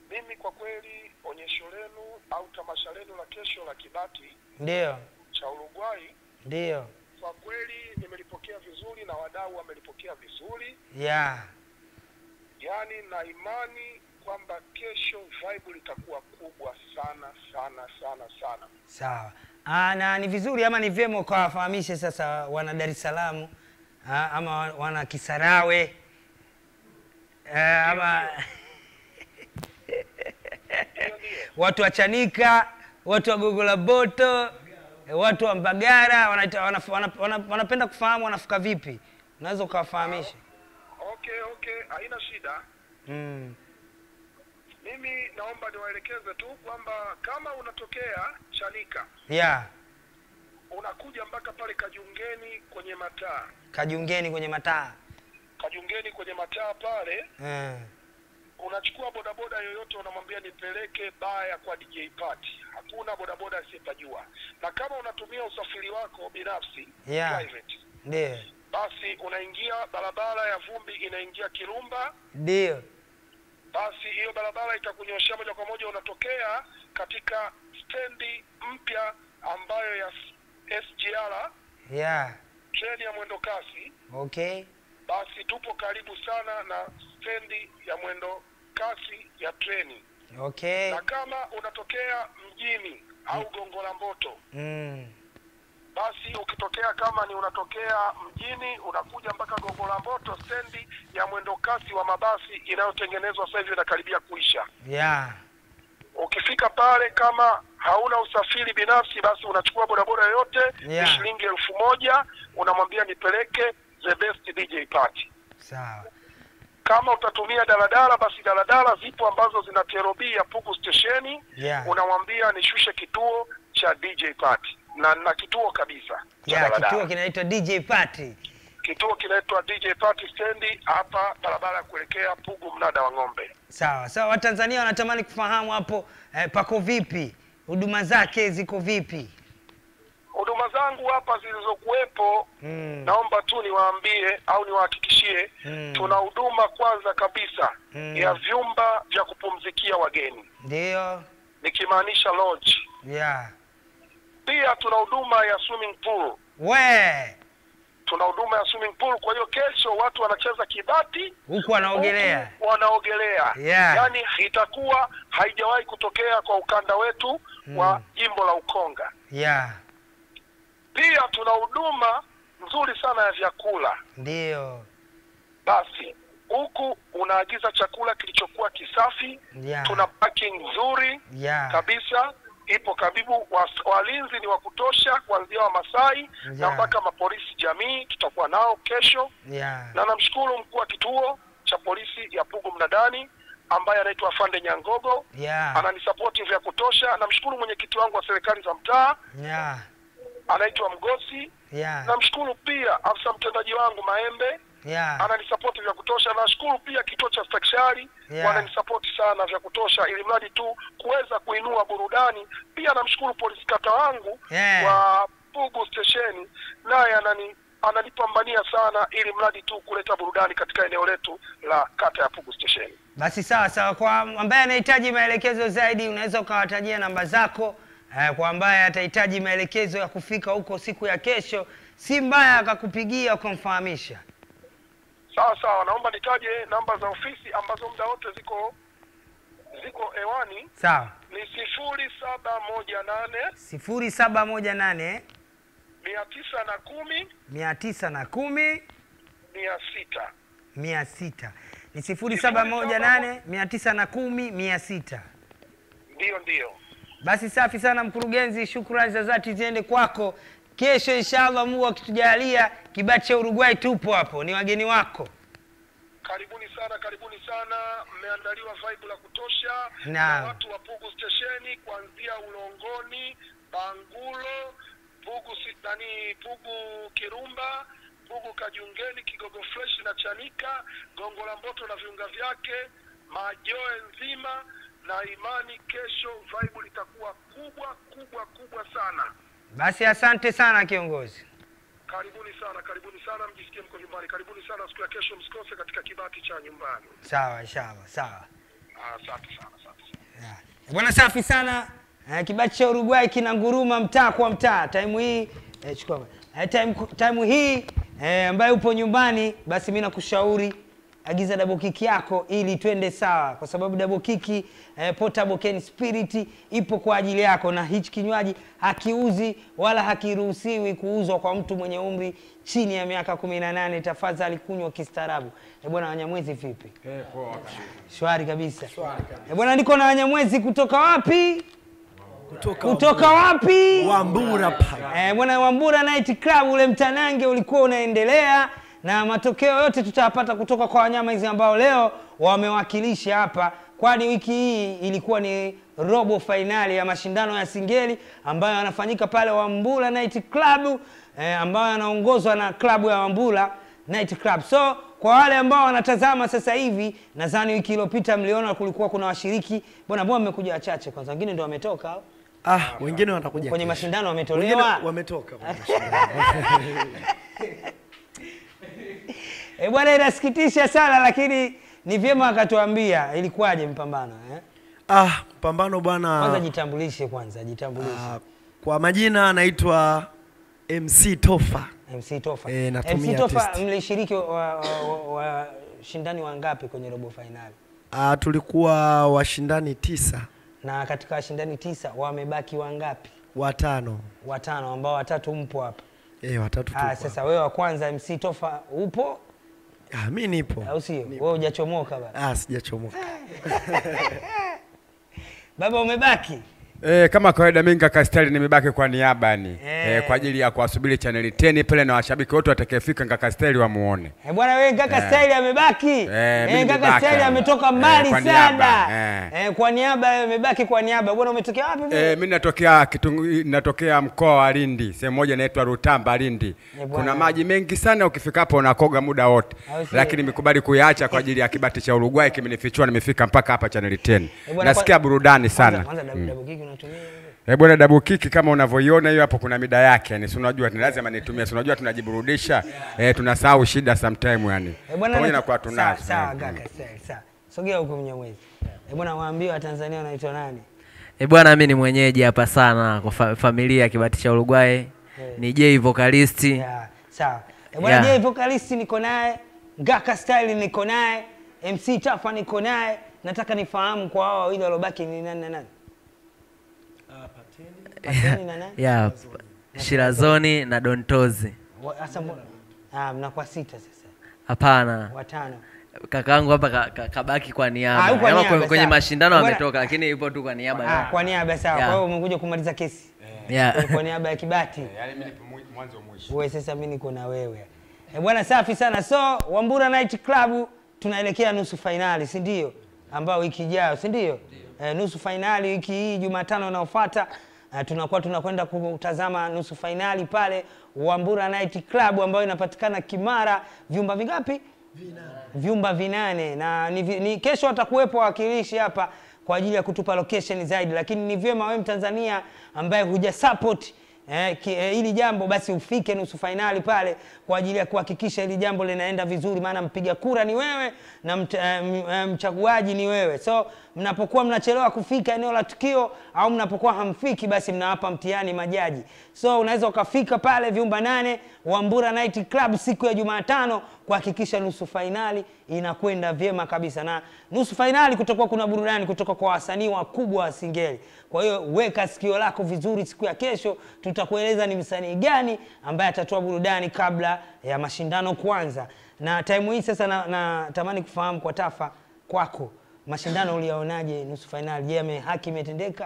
mimi kwa kweli onyesho lenu au tamasha lenu la kesho la Kibati Ndio, cha Uruguay ndio, kwa kweli nimelipokea vizuri na wadau wamelipokea vizuri, ya yaani na imani kwamba kesho vibe litakuwa kubwa sana sana sana sana. sawa. Ah, na ni vizuri ama ni vyema ukawafahamishe sasa wana Dar es Salaam ah, ama wa- wana Kisarawe eh, ama Ndio, ndio. watu wa Chanika, watu wa Gogo la Boto, eh, watu wa Mbagara wanaita- wanaf- wana- wana- wanapenda kufahamu wanafuka vipi, unaweza ukawafahamisha? Okay, okay, haina shida. Mm. Mimi naomba niwaelekeze tu kwamba kama unatokea Chanika ya unakuja mpaka pale Kajungeni kwenye mataa, kajiungeni kwenye mataa Kajungeni kwenye mataa pale, eh. unachukua bodaboda yoyote, unamwambia nipeleke baya kwa DJ Party. Hakuna bodaboda asiyepajua, na kama unatumia usafiri wako binafsi Yeah. private, Ndio, basi unaingia barabara ya vumbi inaingia Kirumba, ndio, basi hiyo barabara itakunyoshea moja kwa moja, unatokea katika stendi mpya ambayo ya SGR, ya treni ya mwendo kasi. okay, Basi tupo karibu sana na stendi ya mwendo kasi ya treni, okay. na kama unatokea mjini au Gongo la Mboto, Mm. basi ukitokea kama ni unatokea mjini unakuja mpaka Gongo la Mboto, stendi ya mwendo kasi wa mabasi inayotengenezwa sasa hivi inakaribia kuisha. ya Ukifika pale kama hauna usafiri binafsi, basi unachukua bodaboda yoyote Yeah. ni shilingi elfu moja unamwambia nipeleke the best DJ party. sawa, Kama utatumia daladala, basi daladala zipo ambazo zina terobi ya Pugu stesheni, Yeah. unamwambia nishushe kituo cha DJ party na na kituo kabisa cha ya daladala. kituo kinaitwa DJ Party. Kituo kinaitwa DJ party stendi hapa barabara ya kuelekea Pugu mnada wa ng'ombe. Sawa sawa, Watanzania wanatamani kufahamu hapo eh, pako vipi, huduma zake ziko vipi? Huduma zangu hapa zilizokuwepo Mm. naomba tu niwaambie au niwahakikishie Mm. tuna huduma kwanza kabisa Mm. ya vyumba vya kupumzikia wageni Ndio, nikimaanisha lodge. ya Pia tuna huduma ya swimming pool, we tuna huduma ya swimming pool. Kwa hiyo kesho watu wanacheza kibati huku wanaogelea. huku wanaogelea Yeah. yaani itakuwa haijawahi kutokea kwa ukanda wetu wa jimbo la Ukonga. Ya Pia tuna huduma nzuri sana ya vyakula. ndio, Basi huku unaagiza chakula kilichokuwa kisafi, ya tuna parking nzuri ya kabisa ipo karibu. Was- Walinzi ni wa kutosha kuanzia Wamasai na Yeah. mpaka mapolisi jamii tutakuwa nao kesho, ya na namshukuru mkuu wa kituo cha polisi ya Pugu Mnadani ambaye anaitwa Afande Nyangogo ya ananisapoti vya kutosha. Namshukuru mwenyekiti wangu wa serikali za mtaa ya anaitwa Mgosi. ya Namshukuru pia afisa mtendaji wangu Maembe ya ananisapoti vya kutosha. Nashukuru pia kituo cha stakishari Yeah. wananisapoti sana vya kutosha, ili mradi tu kuweza kuinua burudani. Pia namshukuru polisi kata wangu Yeah. wa Pugu stesheni, naye anani ananipambania sana, ili mradi tu kuleta burudani katika eneo letu la kata ya Pugu stesheni. Basi sawa sawa, kwa ambaye anahitaji maelekezo zaidi unaweza ukawatajia namba zako. Eh, kwa ambaye atahitaji maelekezo ya kufika huko siku ya kesho, si mbaya akakupigia ukamfahamisha. Sawa sawa, naomba nitaje namba za ofisi ambazo muda wote ziko ziko hewani. Sawa, Ni sifuri saba moja nane sifuri saba moja nane mia tisa na kumi mia tisa na kumi mia sita mia sita ni sifuri saba moja nane mia tisa na kumi mia sita. ndiyo ndiyo. Basi safi sana mkurugenzi, shukrani za dhati ziende kwako. Kesho inshallah, Mungu akitujalia, kibati cha Uruguay tupo hapo, ni wageni wako. Karibuni sana, karibuni sana. Mmeandaliwa vibe la kutosha Naam. na watu wa Pugu stesheni kuanzia Ulongoni, Bangulo, Pugu si- nani, Pugu Kirumba, Pugu Kajungeni, Kigogo Fresh na Chanika, Gongo la Mboto na viunga vyake, Majoe nzima na imani, kesho vibe litakuwa kubwa kubwa kubwa sana. Basi asante sana kiongozi. Karibuni sana, karibuni sana, mjisikie mko nyumbani. Karibuni sana siku ya kesho, msikose katika kibati cha nyumbani. Sawa, inshallah, sawa. Ah, Asante sana, asante sana. Yeah. Bwana safi sana. Eh, kibati cha Uruguay kina nguruma mtaa kwa mtaa. Time hii eh, chukua. Eh, time, time hii eh, ambaye upo nyumbani basi mimi nakushauri agiza double kick yako ili twende sawa, kwa sababu double kick eh, portable can spirit ipo kwa ajili yako, na hichi kinywaji hakiuzi wala hakiruhusiwi kuuzwa kwa mtu mwenye umri chini ya miaka 18. Tafadhali kunywa kistaarabu. Eh, bwana Wanyamwezi vipi? Eh, poa. Shwari kabisa. Eh, bwana niko na Wanyamwezi kutoka wapi? kutoka, Kutoka wapi? Wambura pale. Eh, bwana Wambura Night Club ule mtanange ulikuwa unaendelea na matokeo yote tutayapata kutoka kwa wanyama hizi ambao leo wamewakilisha hapa, kwani wiki hii ilikuwa ni robo fainali ya mashindano ya singeli ambayo yanafanyika pale Wambura Night Club eh, ambayo yanaongozwa na klabu ya Wambura Night Club. So kwa wale ambao wanatazama sasa hivi, nadhani wiki iliyopita mliona kulikuwa kuna washiriki, mbona mbona mmekuja wachache kwanza, wengine ndio wametoka au? Ah, wengine watakuja kwenye kesho. mashindano Wengine wametolewa. wametoka kwenye mashindano. E bwana, inasikitisha sana, lakini ni vyema akatuambia ilikuwaje mpambano eh? Ah, pambano Kwanza bwana. jitambulishe, kwanza jitambulishe. Ah, kwa majina anaitwa MC Tofa. MC Tofa. Eh, natumia MC Tofa, artist. mlishiriki wa, wa, wa, wa shindani wangapi kwenye robo fainali? Ah, tulikuwa washindani tisa, Na katika washindani tisa wamebaki wangapi? watano. Watano, ambao watatu mpo hapa. Eh, watatu Ah, tu. sasa wewe wa kwanza MC Tofa upo Ah, mimi nipo. au sio? Wewe hujachomoka baba. Ah, sijachomoka. Baba umebaki. Eh, kama kawaida mimi kaka Style nimebaki kwa niaba yani Eh. eh, kwa ajili ya kuwasubiri channel 10 pale na washabiki wote watakayefika kaka Style wamuone. Eh, bwana wewe kaka Eh. Style amebaki. Eh, mimi Eh, kaka nimebaki. Style ametoka Eh, mbali kwa sana. niaba, Eh, kwa niaba yeye amebaki kwa niaba. Bwana umetokea wapi vile? Eh, mimi natokea kitungu, natokea mkoa wa Lindi, sehemu moja inaitwa Rutamba Lindi. Eh, bwana. Kuna maji mengi sana, ukifika hapo unakoga muda wote, Au sio? lakini nimekubali kuyaacha kwa ajili ya kibati cha Uruguay kimenifichua, nimefika mpaka hapa channel 10. Eh, bwana, Nasikia kwa- burudani sana. Kwanza kwanza double double kick unatumia wewe? Eh, bwana double kick kama unavyoiona hiyo hapo kuna mida yake. Yani si unajua ni lazima nitumie. Si unajua tunajiburudisha. Eh, tunasahau shida sometime yani. Eh, bwana Pamoja na- na kwa sawa, tunazo. Sawa Mm. kaka Style, sawa. Sogea huko Mnyamwezi. Eh, bwana waambie Watanzania wanaitwa nani? E bwana, mi ni mwenyeji hapa sana kwa fa familia ya Kibati cha Uruguay. Ni J vocalist. Yeah, sawa. Eh, bwana Yeah. Jay vocalist niko naye, Ngaka Style niko naye, MC Tafa niko naye. Nataka nifahamu kwa hao wawili waliobaki ni nani na nani? Pateni na nani? Yeah, Shirazoni na Dontozi. Wa- Sasa mbona? Ah, mnakuwa sita sasa. Hapana, Watano. kakaangu hapa ka, ka, kabaki kwa Ah, niaba. yuko Yaani niaba, kwenye, kwenye sawa. mashindano Bwana- ametoka, lakini yupo tu kwa niaba. Ah, kwa niaba sawa. Yeah. Kwa hiyo umekuja kumaliza kesi. Yeah. Kwa niaba ya Kibati. Yaani mimi nipo mwi- mwanzo mwisho. Wewe sasa mimi niko na wewe. Eh, bwana safi sana. So Wambura Night Club tunaelekea nusu fainali, si ndio? Ambao wiki ijayo, si ndio? Eh, nusu fainali wiki hii Jumatano inayofuata eh, tunakuwa tunakwenda kutazama nusu fainali pale Wambura Night Club ambayo inapatikana Kimara, vyumba vingapi? vyumba vinane na ni, vi- ni kesho watakuwepo wawakilishi hapa kwa ajili ya kutupa location zaidi, lakini ni vyema wewe Mtanzania ambaye huja support eh, ki, eh, hili jambo basi ufike nusu fainali pale kwa ajili ya kuhakikisha hili jambo linaenda vizuri, maana mpiga kura ni wewe na mt, eh, m- eh, mchaguaji ni wewe. So mnapokuwa mnachelewa kufika eneo la tukio au mnapokuwa hamfiki, basi mnawapa mtihani majaji. So unaweza ukafika pale vyumba nane Wambura Night Club siku ya Jumatano kuhakikisha nusu fainali inakwenda vyema kabisa, na nusu fainali kutakuwa kuna burudani kutoka kwa wasanii wakubwa wa Singeli. Kwa hiyo weka sikio lako vizuri, siku ya kesho tutakueleza ni msanii gani ambaye atatoa burudani kabla ya mashindano kuanza. Na time hii sasa natamani na natamani kufahamu kwa Tafa, kwako mashindano uliyaonaje nusu fainali? Je, ame- haki imetendeka?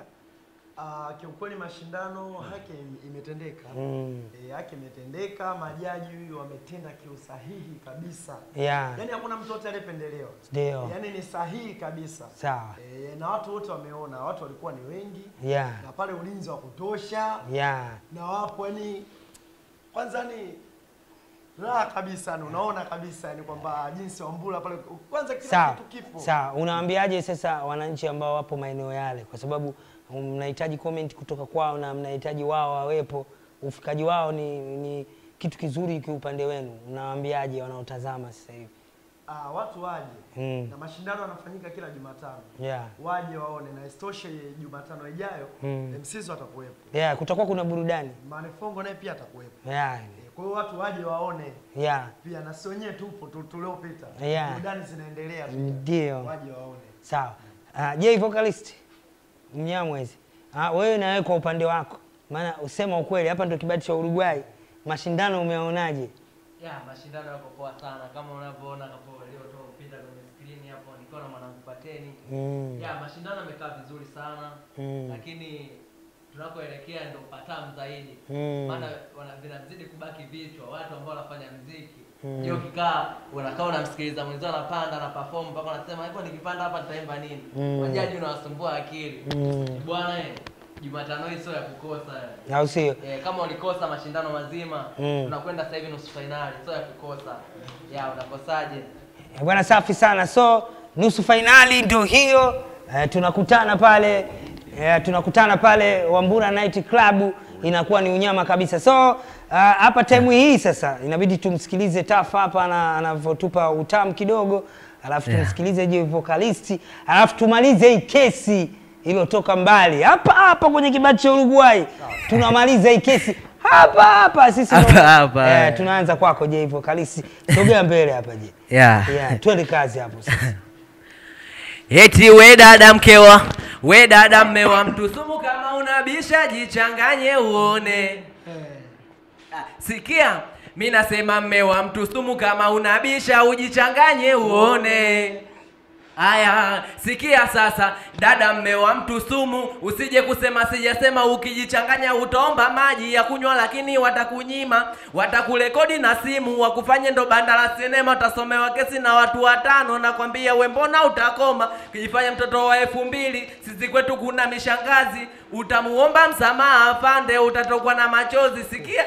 Ah, kiukweli mashindano haki im- imetendeka. Eh, haki imetendeka, majaji wametenda kiusahihi kabisa. Yeah. Yaani hakuna mtu yote aliyependelewa. Ndio. Yaani ni sahihi kabisa. Sawa. Eh, na watu wote wameona, watu walikuwa ni wengi. Yeah. Na pale ulinzi wa kutosha. Yeah. Na wapo yani kwanza ni raha kabisa, yani unaona kabisa yani kwamba jinsi Wambura pale kwanza kila Sawa, kitu kipo. sawa. Unawaambiaje sasa wananchi ambao wapo maeneo yale, kwa sababu mnahitaji comment kutoka kwao na mnahitaji wao wawepo, ufikaji wao ni, ni kitu kizuri kiupande wenu. Unawaambiaje wanaotazama sasa hivi? Ah, watu waje Mm. na mashindano yanafanyika kila Jumatano. Yeah. Waje waone na isitoshe Jumatano ijayo Mm. MCs watakuwepo. Yeah, kutakuwa kuna burudani. Manifongo naye pia atakuwepo. Yeah. Eh, Kwa hiyo watu waje waone Yeah. pia na si wenyewe tupo tu- tuliopita. Yeah. Burudani zinaendelea pia. Ndio. Waje waone. Sawa. Uh, je, vocalist Mnyamwezi, uh, wewe na wewe kwa upande wako, maana usema ukweli, hapa ndio kibati cha Uruguay, mashindano umeonaje? ya mashindano yako poa sana kama unavyoona hapo waliotoa mpira kwenye skrini hapo nikiwa na mwanangu Pateni Mm. ya mashindano yamekaa vizuri sana Mm. lakini tunakoelekea ndo patamu zaidi Mm. maana wana- vinazidi kubaki vichwa watu ambao wanafanya mziki mm. ukikaa unakaa unamsikiliza mwenzio anapanda na perform mpaka unasema hivyo nikipanda hapa nitaimba nini Mm. wajaji unawasumbua akili Mm. bwana eh, jumatano hii sio ya kukosa eh. Au sio? Eh, kama ulikosa mashindano mazima Mm. tunakwenda sasa hivi nusu fainali sio ya kukosa ya unakosaje Eh, Bwana safi sana. So nusu fainali ndio hiyo. Eh, tunakutana pale eh, tunakutana pale Wambura Night Club, inakuwa ni unyama kabisa. So ah, hapa time hii sasa inabidi tumsikilize Tafa hapa ana- anavyotupa utamu kidogo, alafu Yeah. tumsikilize je vocalist, alafu tumalize hii kesi iliyotoka mbali hapa hapa kwenye kibati cha Uruguay. Tunamaliza hii kesi hapa hapa sisi Hapa ndo- hapa, eh, eh. tunaanza kwako je vocalist, sogea mbele hapa je. yeah. Yeah, twende kazi hapo sasa. Eti we dada mkewa, we dada mmewa mtu sumu, kama unabisha jichanganye uone. Ah, Sikia, mi nasema mmewa mtu sumu, kama unabisha ujichanganye uone. Aya, sikia sasa, dada mmewa mtu sumu, usije kusema sijasema, ukijichanganya utaomba maji ya kunywa, lakini watakunyima, watakurekodi na simu, wakufanye ndo banda la sinema, utasomewa kesi na watu watano, nakwambia we, mbona utakoma? Kijifanya mtoto wa elfu mbili, sisi kwetu kuna mishangazi, utamuomba msamaha afande, utatokwa na machozi. Sikia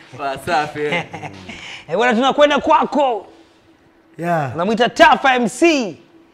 wasafi Eh, bwana tunakwenda kwako. Yeah. Unamwita Tafa MC.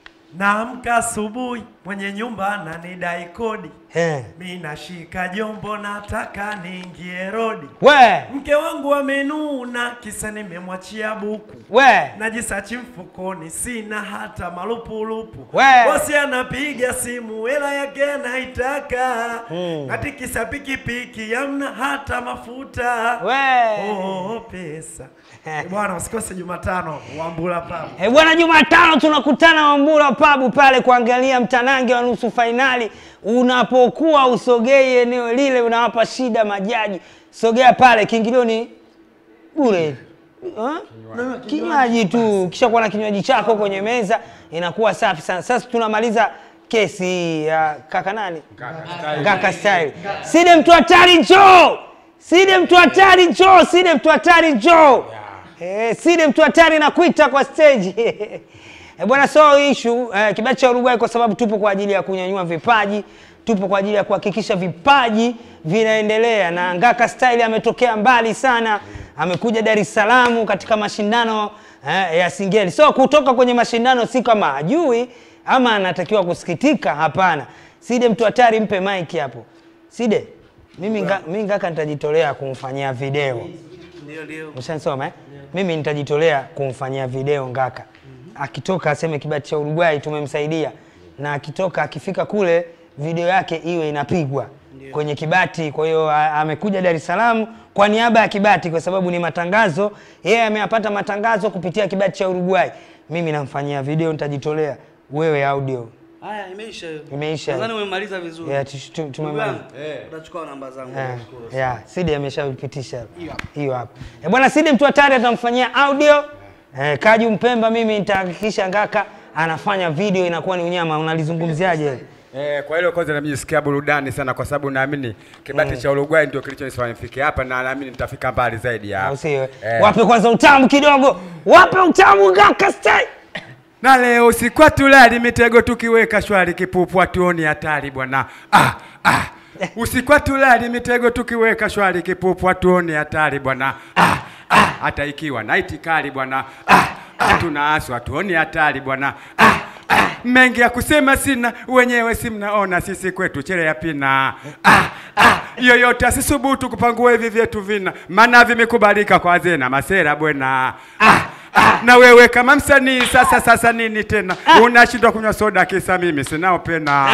Naamka asubuhi mwenye nyumba ananidai kodi. Eh. Mi nashika jombo nataka niingie rodi. We, Mke wangu amenuna kisa nimemwachia buku. we. Najisachi mfukoni sina hata malupulupu. We. Bosi anapiga simu hela yake anaitaka. Mm. Natikisa pikipiki hamna hata mafuta. We. Oh, pesa. Eh, Bwana usikose Jumatano Wambula Pub. Eh, bwana Jumatano tunakutana Wambura Pabu pale kuangalia mtanange wa nusu fainali. Unapokuwa usogei eneo lile, unawapa shida majaji. Sogea pale, kiingilio ni bure. Ha? Kinywaji tu, kisha kuwa na kinywaji chako kwenye meza, inakuwa safi sana. Sasa tunamaliza kesi hii ya kaka nani? Ngaka style. Side mtu hatari njoo. Side mtu hatari njoo. Side mtu hatari njoo. Eh, Side mtu hatari nakuita kwa stage. Eh, bwana so issue eh, kibati cha Uruguay kwa sababu tupo kwa ajili ya kunyanyua vipaji, tupo kwa ajili ya kuhakikisha vipaji vinaendelea na Ngaka Style ametokea mbali sana, amekuja Dar es Salaam katika mashindano eh, ya Singeli. So kutoka kwenye mashindano si kama hajui ama anatakiwa kusikitika, hapana. Side mtu hatari, mpe mic hapo. Side, mimi, nga, mimi Ngaka nitajitolea kumfanyia video. Ndio, ndio. Ushanisoma eh? Mimi nitajitolea kumfanyia video Ngaka. Akitoka aseme kibati cha Uruguay tumemsaidia, na akitoka akifika kule video yake iwe inapigwa kwenye kibati. Kwa hiyo a- amekuja Dar es Salaam kwa niaba ya kibati, kwa sababu ni matangazo. Yeye ameyapata matangazo kupitia kibati cha Uruguay. Mimi namfanyia video, nitajitolea. Wewe audio Haya, imeisha hiyo. Imeisha. Nadhani umemaliza vizuri. Yeah, tu- tu- Ndugu tumemaliza. yangu, Utachukua namba zangu. Eh, nashukuru. yeah, Sidi ameshapitisha hiyo hapo. Eh, bwana Sidi mtu hatari atamfanyia audio. Eh, Kaju Mpemba mimi nitahakikisha Ngaka anafanya video inakuwa ni unyama. Unalizungumziaje? Eh, kwa hilo kwanza namjisikia burudani sana kwa sababu naamini kibati cha Uruguay ndio kilichonifanya nifike hapa na naamini nitafika mbali zaidi ya Au hapo. sio? Eh. Wape kwanza utamu kidogo. Wape utamu Ngaka style. Na leo usiku tulali mitego tukiweka shwari kipupu atuoni hatari bwana. Ah, ah. Usiku tulali mitego tukiweka shwari kipupu atuoni hatari bwana. Ah, ah. Hata ikiwa naiti kali bwana. Ah, ah. Tunaaswa tuoni hatari bwana. Ah, ah. Mengi ya kusema sina, wenyewe si mnaona sisi kwetu chere ya pina. Ah, ah. Yoyote asisubutu kupangua hivi vyetu vina, maana vimekubalika kwa wazee na masera bwana. Ah, na wewe kama msanii sasa sasa nini tena unashindwa kunywa soda kisa mimi sinao pena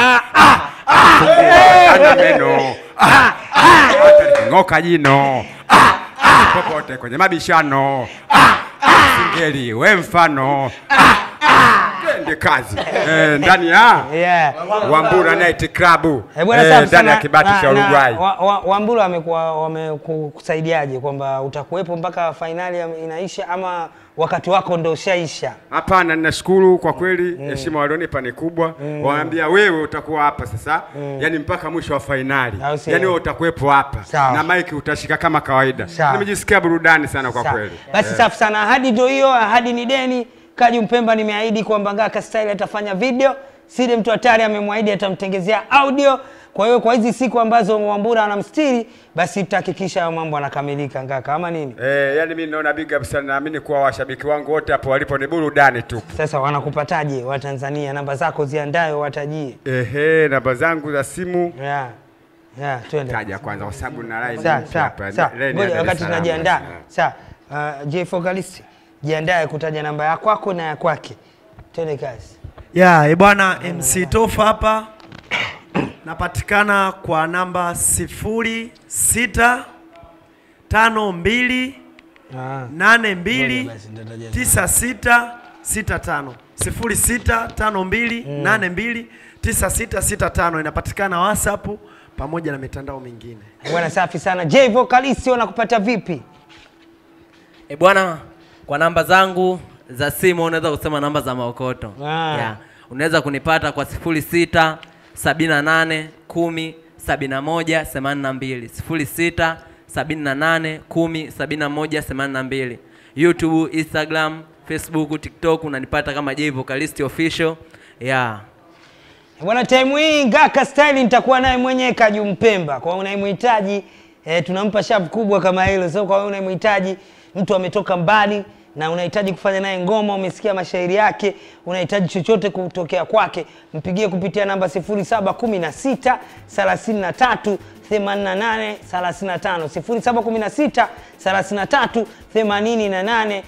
ana meno Ah, ah, hata liking'oka jino Ah, ah, popote kwenye mabishano Ah, ah, singeli we mfano Ah, ah, twende kazi Eh, ndani ya Yeah. Wambura Night Club Eh, bwana eh, safi ndani ya sana. kibati Na- cha na Uruguay. wa- wa- Wambura wamekuwa wamekusaidiaje kwamba utakuwepo mpaka fainali ya- inaisha ama wakati wako ndo ushaisha? Hapana, ninashukuru kwa kweli, heshima walionipa ni kubwa. Waambia wewe utakuwa hapa sasa, yani mpaka mwisho wa fainali, Au sio? yani wewe utakuwepo hapa Sawa. na maiki utashika kama kawaida. Sawa. Nimejisikia burudani sana kwa Sawa. kweli. Basi safi sana, ahadi ndio hiyo, ahadi ni deni. Kaji Mpemba nimeahidi kwamba Ngaka Style atafanya video, Side mtu hatari amemwahidi atamtengezea audio. Kwa hiyo kwa hizi siku ambazo Wambura anamstiri, basi tutahakikisha hayo mambo yanakamilika Ngaka, ama nini? Eh, yani mimi naona big up sana, naamini kuwa washabiki wangu wote hapo walipo ni burudani tu. Sasa wanakupataje Watanzania? Namba zako ziandae, watajie. Ehe, namba zangu za simu Yeah. Yeah, twende. taja kwanza kwa sababu na line Sawa, mpya sawa, hapa. sawa. Line ya Ngoja Dar es wakati Salaam. tunajiandaa. Sawa. Uh, J Focalist, jiandae kutaja namba ya kwako na ya kwake. Twende kazi. ya yeah, bwana MC Tofa hapa napatikana kwa namba sifuri sita tano mbili Ah. nane mbili Ngoja basi, nitataja tisa sita sita tano sifuri sita tano mbili nane mbili tisa sita sita tano inapatikana WhatsApp pamoja na mitandao mingine. Bwana safi sana. J Vocalist wanakupata vipi? E bwana, kwa namba zangu za simu unaweza kusema namba za maokoto. Ah. Yeah. Unaweza kunipata kwa sifuri sita sabini na nane kumi sabini na moja themanini na mbili sifuri sita sabini na nane kumi sabini na moja themanini na mbili YouTube, Instagram, Facebook, TikTok unanipata kama J Vocalist Official. Yeah. Bwana time hii Ngaka Style nitakuwa naye mwenyewe Kaju Mpemba. Kwa unayemhitaji eh, tunampa shavu kubwa kama hilo. So kwa wewe unayemhitaji mtu ametoka mbali na unahitaji kufanya naye ngoma, umesikia mashairi yake, unahitaji chochote kutokea kwake, mpigie kupitia namba 0716 33 88 35 0716 33 88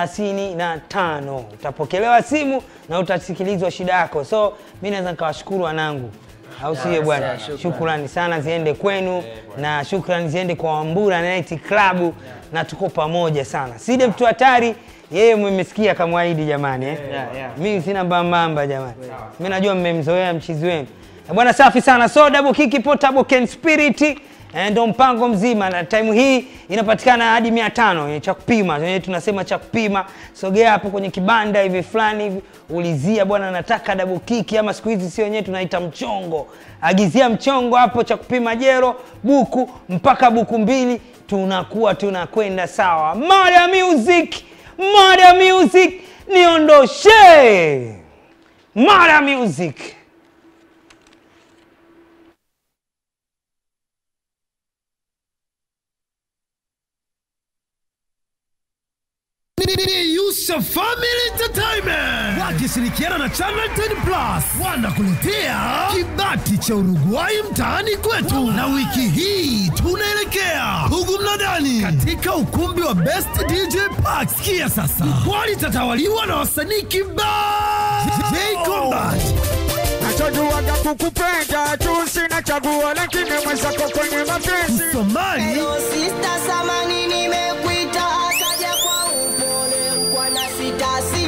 35. Utapokelewa simu na utasikilizwa shida yako. So mi naweza nikawashukuru wanangu, au sio bwana? Shukrani sana ziende kwenu na shukrani ziende kwa Wambura Night Club, na tuko pamoja sana. Side mtu hatari yeye mmesikia kamwaidi jamani eh? Mimi sina mbambamba jamani, mimi najua mmemzoea mchizi wenu Eh, bwana. Safi sana, so double kick portable can spirit eh, ndo mpango mzima, na time hii inapatikana hadi mia tano eh, cha kupima eh, tunasema cha kupima. Sogea hapo kwenye kibanda hivi fulani hivi, ulizia bwana, nataka double kick, ama siku hizi sio wenyewe tunaita mchongo. Agizia mchongo hapo, cha kupima jero buku mpaka buku mbili, tunakuwa tunakwenda sawa. Mada music, mada music, niondoshe mada music. Yusha Family Entertainment wakishirikiana na Channel 10 Plus wanakuletea kibati cha Uruguay mtaani kwetu, na wiki hii tunaelekea huku mnadani katika ukumbi wa Best DJ Park. Sikia sasa, jukwaa litatawaliwa na wasanii kibao J Combat Nachojuaga kukupenda tu, sina chaguo, lakini mwenzako kwenye mapenzi Somali Sista samani nimekuita akaja kwa upole kwa na sita